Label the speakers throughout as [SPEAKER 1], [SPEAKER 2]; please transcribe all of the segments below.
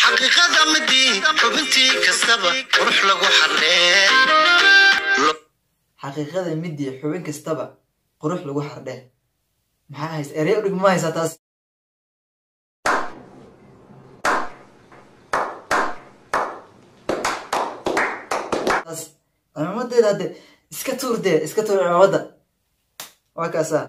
[SPEAKER 1] xaqiiqada midii xubintii kastaba qurux lagu xardhee
[SPEAKER 2] xaqiiqada midii xubin kastaba qurux lagu xardhee maxaa haysa erey udhig ma haysaa taas taas cimaamadeeda hadde iska tuur dee iska tuur cimaamada waa kaasaa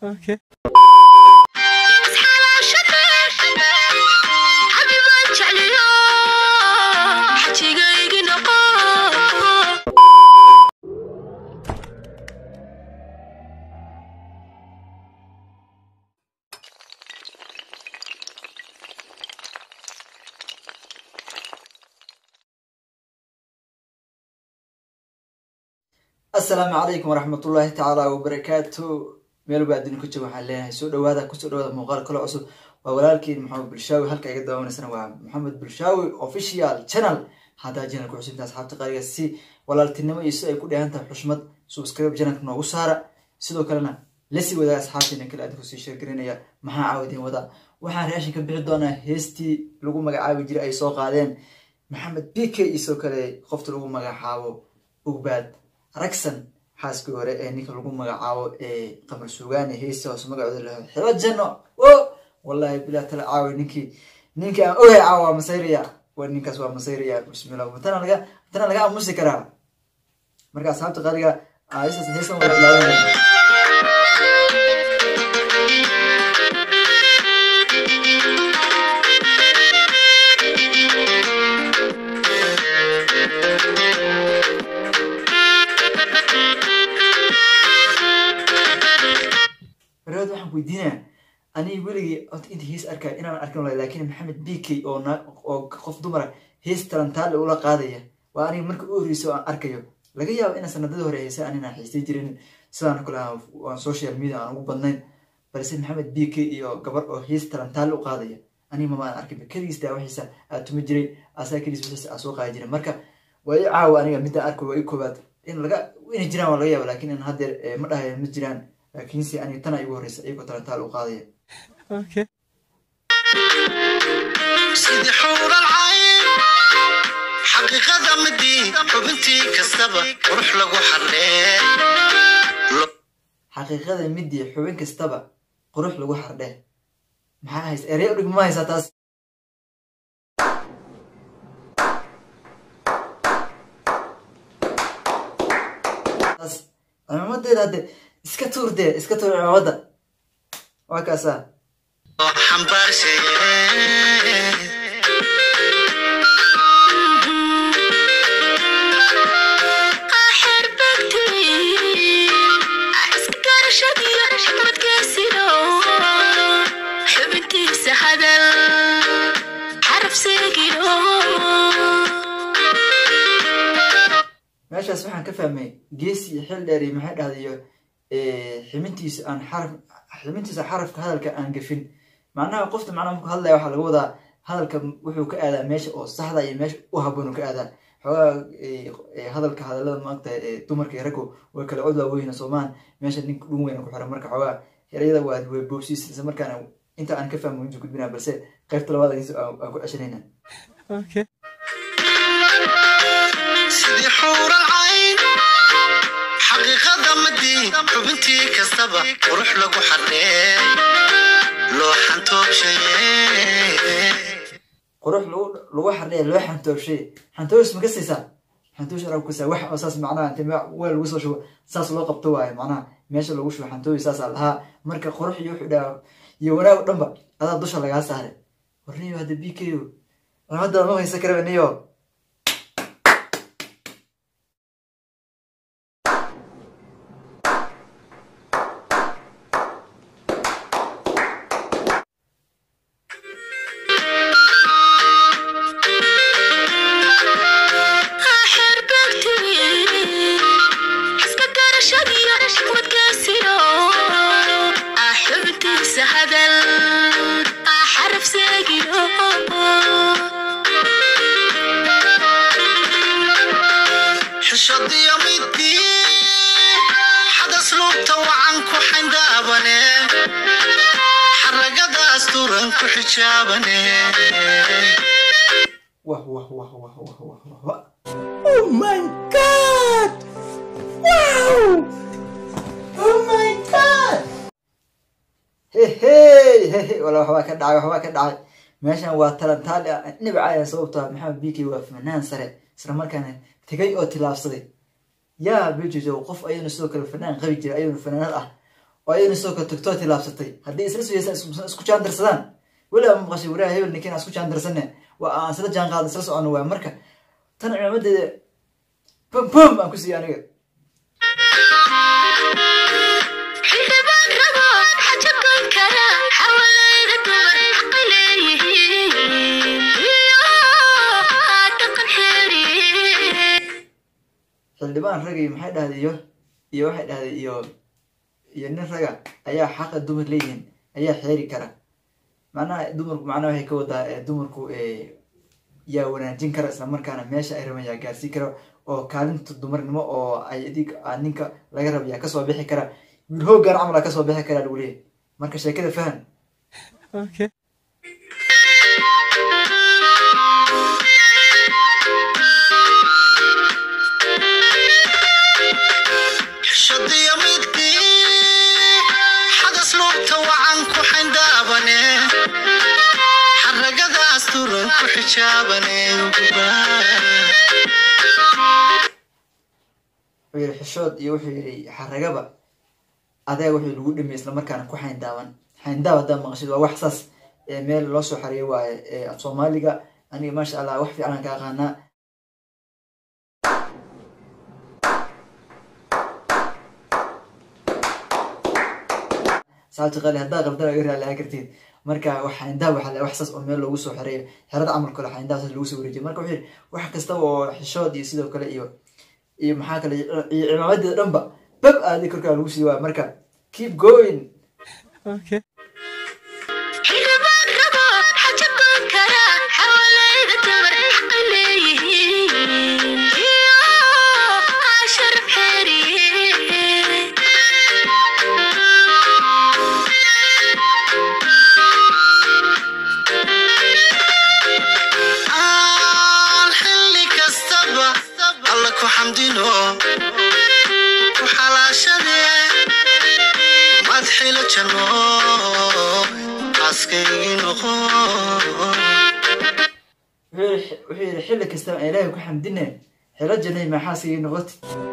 [SPEAKER 2] asalaamu calaykum waraxmatullaahi tacaala wabarakaatu meel baa adduunka jooga waxaan leenahay soo dhawaada kusoo dhawaada muuqaal kale cusub waa walaalkiin maxamed bulshaawi halka iga daawanaysana waa maxamed bulshaawi official channel haddaa janalka cusubta asxaabta qaaliga si walaaltinimo iyo si ay ku dheehan tahay xushmad subscribe janalka noogu saara sidoo kalena lasii wadaaga asxaabteena kale adinku sii sheergarinaya maxaa caawadeen wadaa waxaan reashin ka bixi doonaa heestii lagu magacaabi jiray ay soo qaadeen maxamed b k iyo sidoo kale qofta lagu magacaabo ugbaad ragsan xaaskii hore ee ninka lagu magacaabo ee qamar suugaane heesta hoose magacooda laho xiba janno o wallahi bilaa tala caawi ninkii ninkii aan ogahay caawa waa masayraya wa ninkaas waa masayraya bismillah matana laga matana laga aamusi karaa marka asxaabta qaaliga heestas heestan wada bilaabanaya barnaamij waxaan weydiinaya aniga weligii ota inta hees arkaa inaan arkin walahi laakiin maxamed b k oo na oo qof dumara hees talantaale ula qaadaya waa aniga marka u horreysa oo aan arkayo laga yaabo inaan sanadadii hore heesa aninaan xiistay jirin sidaan kale aan social media aan ugu badnayn balse maxamed b k iyo gabar oo hees talantaale u qaadaya aniga mama aan arkin keligiis daawaxiisa aa tuma jiray asaa keligiis wixiisa aa soo qaadi jiray marka waa i caawa aniga midaan arko waa i koobaad in laga inay jiraan waa laga yaaba laakiin in haddeer ma dhahayo ma jiraan laakiinse aniga tana igu horreysa iyagoo talantaal u qaadaya
[SPEAKER 1] sidii xuural cayn xaqiiqada midii xubintii kastaba qurux lagu xardhee
[SPEAKER 2] xaqiiqada midii xubin kastaba qurux lagu xardhee maxaa haysa erey udhig ma haysaa taas taas cimaamadeeda hadde iska tuur dee iska tuur cimaamada waa kaasaa
[SPEAKER 1] oo xambaarshayee
[SPEAKER 3] xubintiisa hadal xaraf seegiro
[SPEAKER 2] meeshaas waxaan ka fahmay geesi iyo xil dheer iyo maxay dhahdayo ximintiisa aan xaraf ximintiisa xarafka hadalka aan gafin macnaha qofta macnaha marku hadlaya waxaa laga wadaa hadalka wuxuu ka aadaa meesha oo saxda iyo meesha u haboon ka aadaa xoogaa hadalka hadalada maagta dumarka iyo raggu way kala cod waaweyna soomaan meesha ninka dhun weyna ku xiran marka xoogaa erayada waa way boobsiis isla markaana inta aan ka fahmo intu gudbinaa balse qaybta labaad aan ku ceshanayna
[SPEAKER 1] sidii xuural cayn xaqiiqada midii xubintii kastaba qurux lagu xardhee loo xantoobshayee
[SPEAKER 2] qurux lagu lagu xardhaya loo xantoobshay xantoosh ma kasaysaa xantoosh arab kusaa wax oo saas macnaha inta weel lagu soo shubo saas loo qabto waaye macnaha meesha lagu shubo xantoosh saasaa lahaa marka qurux iyo wuxuu dhaha iyo wanaag o dhanba adaa dusha lagaa saaray warniyo hadda b k o cimadada ma haysa karaba niyo
[SPEAKER 3] xubintiisa hadal xaraf seegiro
[SPEAKER 1] xishadiyo midii xadas lugta wacan ku xandaabane xaragadaas turan ku xijaabane
[SPEAKER 2] wah wah wah wah wah wah oh my god wow oh my god hehey hehe wala waxbaa ka dhacay waxbaa ka dhacay meeshan waa talantaali ah nibcaya sababto ah maxamed biki waa fanaan sare isla markaana tegay oo tilaabsaday yaa bejojo qof ayuuna sidoo kale fanaan qabi jiray ayuuna fanaanad ah oo ayuuna sidoo kale tagtoo tilaabsatay haddii isla sugaysan isku jaandarsadaan weliba maqashay wariyaha hebel ninkiin aan isku jaandarsane waa aan isla jaan qaadin isla socono waay marka tan cimaamadeeda bum bum aan ku siiya aniga
[SPEAKER 3] xildhibaan rabo xaja goyn kara xawalayda dumar xaqi leeyihiin iyo dhaqan xeeri
[SPEAKER 2] xildhibaan ragay maxay dhahday iyo iyo waxay dhahday iyo iyo nin raga ayaa xaqa dumar leeyihiin ayaa xeeri kara macnaha dumarku macnaha waxay ka wadaa eh, dumarku eh, yaa wanaajin kara isla markaana meesha ay raban yaa gaarsiin kara oo kaalinta dumarnimo oo ay adig aa ninka laga raba yaa kasoo bixi kara wiil hoogaan camal aa kasoo bixi karaa lagu leeyahy marka sheekada fahan
[SPEAKER 1] shadiya midkii xadas lugta wacan ku xindhaabane xaragadaas turan ku xijaabane
[SPEAKER 2] wuxuu yidhi xishood iyo wuxuu yidhi xaragaba adeeg wuxuu lagu dhimay isla markaana ku xayndaaban xayndaab haddaa maqashid waa wax saas ee meel loo soo xariyo waaye ee af soomaaliga aniga maasha allah wax fiican aan ka aqaanaa saabti qali haddaa qabdana iga raali kartid marka wax xayndaab waxaa la wax saas oo meel loogu soo xereeyo xerada camal kale xayndaab saas lagu soo wareejiyo marka wuxuu yidhi wax kastaba oo xishood iyo sidoo kale iyo iyo maxaa kale iyo cimaamadeeda dhanba bab aadi korkaa lagu sii waaya marka keep going
[SPEAKER 3] xildhibaan rabo xaja goyn kara xawalayda dumar xaqi leeyihiin iyo sharaf xeeri
[SPEAKER 1] aan xilli kastaba alla ku xamdino ku xalaashade madxila janno aaskaygii noqo
[SPEAKER 2] wuxuu yidhi- wuxuu yidhi xilli kastaba aan ilaahay ku xamdine xilo jannay maxaasigii noqoti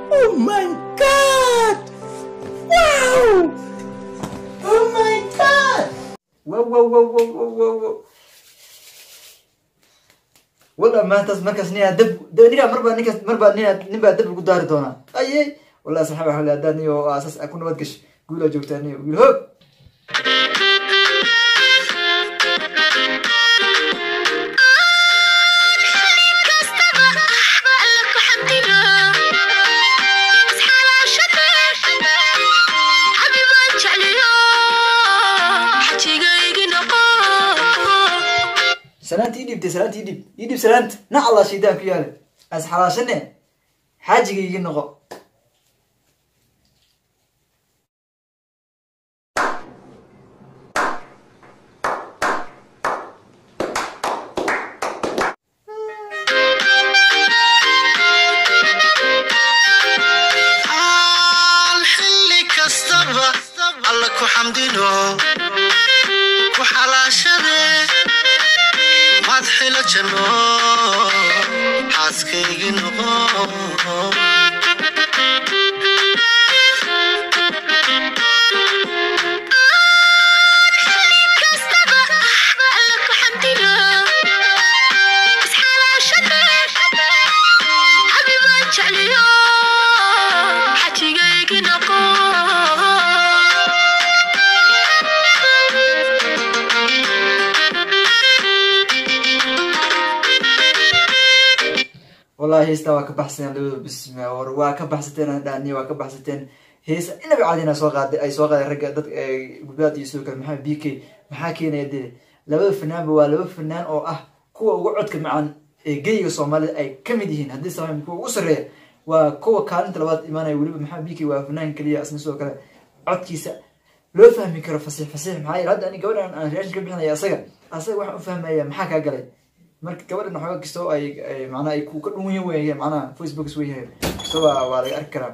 [SPEAKER 2] wow wow wow wow wow wow wow wala maantaas markaas ninaa dab dab- ninkaa marbaa ninkaas marbaa ninaa nin baa dab lagu daari doonaa aye wallahi saxaaba waxaa leeyahay haddaad niyo aasas ku nabad gash guulaa joogtaa niyo wiil hoog
[SPEAKER 3] kastaba alla ku xamdino isxalaashade xabibaan jecliyo xajigaygi noqo
[SPEAKER 2] salaanta ii dhiibtay salaanta ii dhiib ii dhiib salaanta nac allah shaydaan ku yaale as xalaashane xaajigaygii noqo
[SPEAKER 1] aan xilli kastaba alla ku xamdino ku xalaashade madxila janno xaaskaygii noqo
[SPEAKER 3] kastaba alla ku xamdino isxalaashade xabibaan jecliyo xajigaygi noqo
[SPEAKER 2] wallahi heestaa waa ka baxsateen labada bisma war waa ka baxsateen dhani waa ka baxsateen heesa inaba caadina soo qaaday ay soo qaaday ragga dad gudbaad iyo sidoo kale maxamed b k maxaa keenaya dee labada fanaanba waa laba fanaan oo ah kuwa ugu codka macaan ee geyiga soomaalida ay ka mid yihiin haddii sama kuwa ugu sarreeya waa kuwa kaalinta labaad imaanaya weliba maxamed b k waa fanaan keliya isna sidoo kale codkiisa loo fahmi karo fasiix fasiix maxaa yeele hadda ani gabadhan aan reaction ka bixinaya asaga asaga waxaan u fahmaya maxaa kaa galay marka gabadhan waxooga kastoo ay ay macnaha ay ku ka dhun weyn weeye macnaha facebook is weyahay kastoo waa waa laga arki karaa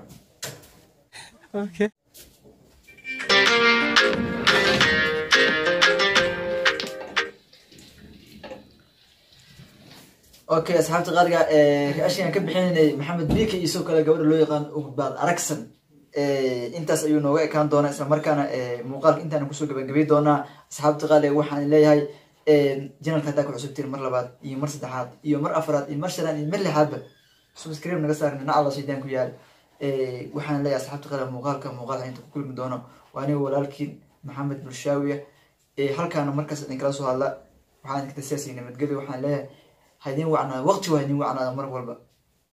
[SPEAKER 2] okay asxaabta qaaliga reaction aan ka bixinaynay maxamed bika iyo sidoo kale gabadha loo yaqaan ugbaad aragsan intaas ayuu nooga ekaan doonaa isla markaana muuqaalka intaan kusoo gabagabay doonaa asxaabta qaaliga waxaan leeyahay janalka haddaa ku cusubtiin mar labaad iyo mar saddexaad iyo mar afraad iyo mar shanaad iyo mar lixaadba subscribe naga saarin dhinaca alla shaydaan ku yaal waxaan leeyahay asxaabta qaaliga muuqaalka muuqaalka inta ku kulmi doono waa aniga walaalkiin maxamed bulshaawiya halkaana markaas idinkala soo hadla waxaan idinkata siyaasi nabadgelyo waxaan leeyahay ha idin wacnaada waqti waa idin wacnaada mar walba